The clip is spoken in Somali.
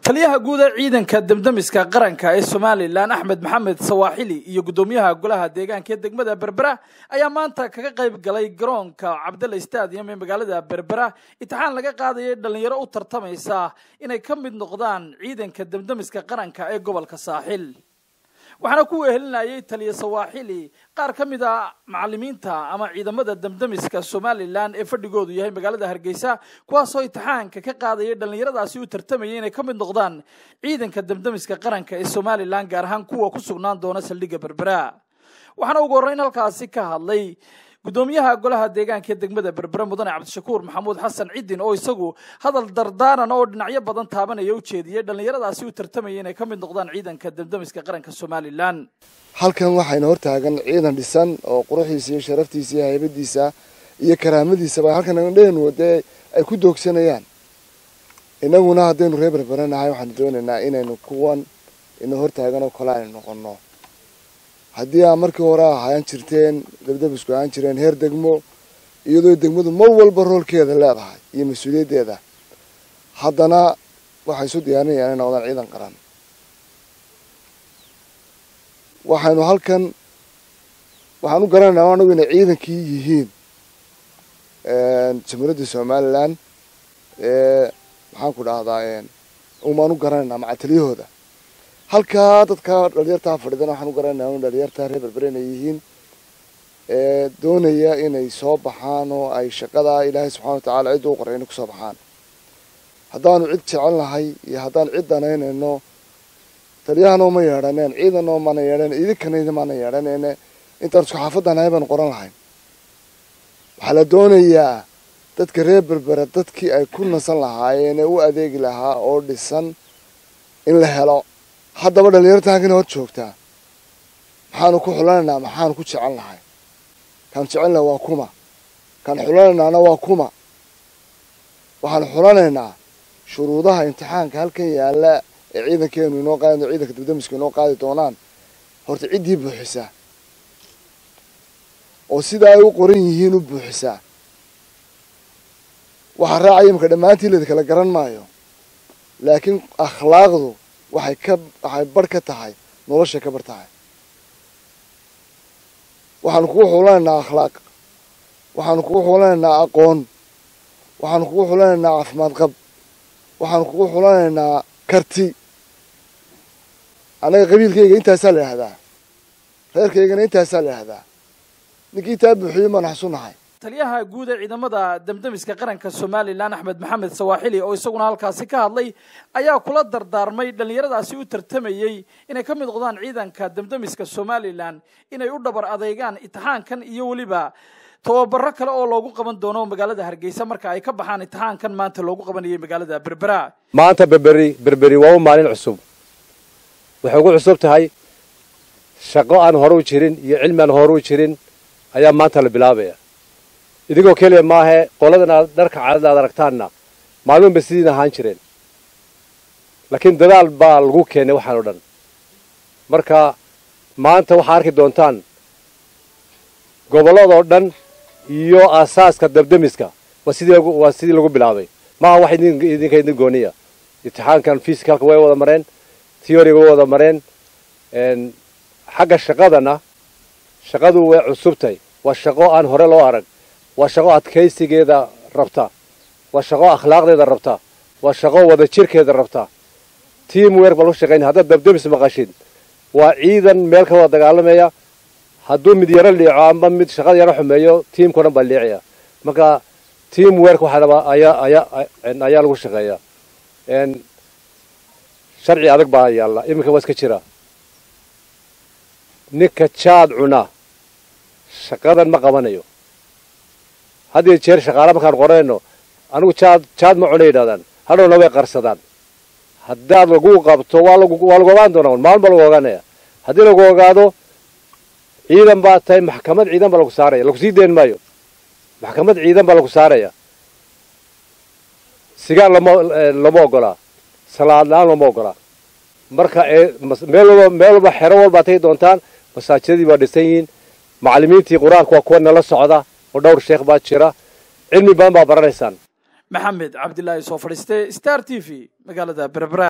taliyaha guud ee ciidanka damdamiska qaranka ee somalilan axmed maxamed sawaaxili iyo guddoomiyaha golaha deegaanka ee degmada berbera ayaa maanta kaga qayb galay garoonka cabdalla stadium ee magaalada berbera itixaan laga qaadayay dhalinyaro u tartamaysa inay ka mid noqdaan ciidanka damdamiska qaranka ee gobolka saaxil waxaana ku wehelinayay taliya sawaaxili qaar ka mid a macalimiinta ama ciidamada damdamiska somalilan ee fadhigoodu yahay magaalada hargeysa kuwaasoo itixaanka ka qaadayay dhallinyaradaasi u tartamayay inay ka mid noqdaan ciidanka damdamiska qaranka ee somalilan gaar ahaan kuwa ku sugnaan doona saldhigga berbera waxaana ugu horreyn halkaasi ka hadlay guddoomiyaha golaha deegaanka ee degmada berbera mudane cabdishakuur maxamuud xasan ciddin oo isagu hadal dardaaran oo dhinacyo badan taabanaya u jeediyey dhallinyaradaasi u tartamayay inay ka mid noqdaan ciidanka damdamiska qaranka somalilan halkan waxayna hortaagan ciidan dhisan oo quruxdiisa iyo sharaftiisa iyo haybadiisa iyo karaamadiisaba halkan dheenu dee ay ku doogsanayaan innaguna haddaynu reer berbera nahay waxaanu doonaynaa inaynu kuwan ina hortaagan oo kale aynu noqono haddii aa markii hore ahaan jirteen dabdabisku ahaan jireen heer degmo iyadoo degmadu mar walba roolkeeda leedahay iyo mas-uuliyaddeeda haddana waxay isu diyaarinayaan inay noqdaan ciidan qaran waxaynu halkan waxaan u garanaynaa anagu inay ciidankii yihiin jamhuuriyadda somalilan ee maxaan ku dhahdaa umaan u garanaynaa macataliyahooda halkaa dadka dhalinyartaa fadhidana waxaan u garanaynaa in dhalinyartaa reer berbere inay yihiin doonaya inay soo baxaan oo ay shaqadaa ilaahay subxana wa tacala cidda u qoray inay kusoo baxaan haddaanu cid jecel nahay iyo haddaanu cid danaynayno taliyahanoo ma yeedhaneen ciidanoo mana yeedhan idinkana mana yeedhaneyne intaan isku xaafadda nahay baanu qoran lahayn waxaa la doonayaa dadka reer berbera dadkii ay ku nasan lahaayeen ee u adeegi lahaa oo dhisan in la helo haddaba dhalinyarta halkana hor joogtaa maxaanu ku xulanaynaa maxaanu ku jecel nahay kaan jecelnaha waa kuma kaan xulanaynaana waa kuma waxaanu xulanaynaa shuruudaha imtixaanka halkan yaalla ee ciidankeenu inoo qaadi ciidanka dabdamiska inoo qaadi doonaan horta ciddii buuxisaa oo sida ay u qoran yihiin u buuxisaa waxaa raacaya imika dhammaantii ladi kala garan maayo laakiin akhlaaqdu waxay ka waxay barh ka tahay noloshay ka bar tahay waxaanu kugu xulanaynaa akhlaaq waxaanu kugu xulanaynaa aqoon waxaanu kugu xulanaynaa caafimaad qab waxaanu kugu xulanaynaa karti annaga qabiilkayga intaasaa la idhahdaa reerkaygana intaasaa la idhahdaa ninkii taa buuxiyo maanu xasunahay taliyaha guud ee ciidamada damdamiska qaranka somalilan axmed maxamed sawaaxili oo isaguna halkaasi ka hadlay ayaa kula dardaarmay dhallinyaradaasi u tartamayey inay ka mid noqdaan ciidanka damdamiska somalilan inay u dhabar adeegaan itixaankan iyo weliba tababaro kale oo loogu qaban doono magaalada hargeysa marka ay ka baxaan itixaankan maanta loogu qabanayay magaalada berbera maanta berberi berberi waa u maalin cusub waxay ugu cusub tahay shaqo aan hore u jirin iyo cilmi aan hore u jirin ayaa maanta la bilaabaya idinkoo keliya maahe qoladan aad dharka caadada aad aragtaanna maalmoonba sidiina ahaan jireen laakiin dadaal baa lagu keenay waxaan o dhan marka maanta waxaa arki doontaan gobolladoo dhan iyo aasaaska dabdamiska waa sidii waa sidii lagu bilaabay maaha wax idinka idin gooniya imtixaankan fisicalka way wada mareen theoryga way wada mareen xagga shaqadana shaqadu way cusubtay waa shaqo aan hore loo arag waa shaqo adkaysigeeda rabta waa shaqo akhlaaqdeeda rabta waa shaqo wada jirkeeda rabta team werk baa lagu shaqaynaya haddaad dabdamis maqashid waa ciidan meel ka wada dagaalamaya hadduu mid yaro liico ama mid shaqada yaro xumeeyo tiamkao dhan baa liicaya marka team werk waxaa rabaa ayaa ayaa ayaa lagu shaqeeyaa sharci adag baa yaalla iminka waa iska jira ninka jaad cuna shaqadan ma qabanayo haddiyo jeer shaqaala markaan qoranayno anigu jaad jaad ma cuna yidhahdaan hadhowna way qarsadaan haddaad lagu qabto waa lagu waa lagu ogaan doonaa maalin baa lagu ogaanaya haddii lagu ogaado ciidan baa tahay maxkamad ciidan baa lagu saaraya lagu sii deen maayo maxkamad ciidan baa lagu saaraya sigaar lama lama ogolaa salaad la-aan lama ogolaa marka meel walba meel walba xero walbaa tagi doontaan masaajidadii baa dhisan yihiin macallimiintii qur-aanka waa kuwa nala socda oo dhowr sheekh baa jira cilmi badan baa baranaysaan maxamed cabdilaahi soo fadhiiste star t v magaalada berbera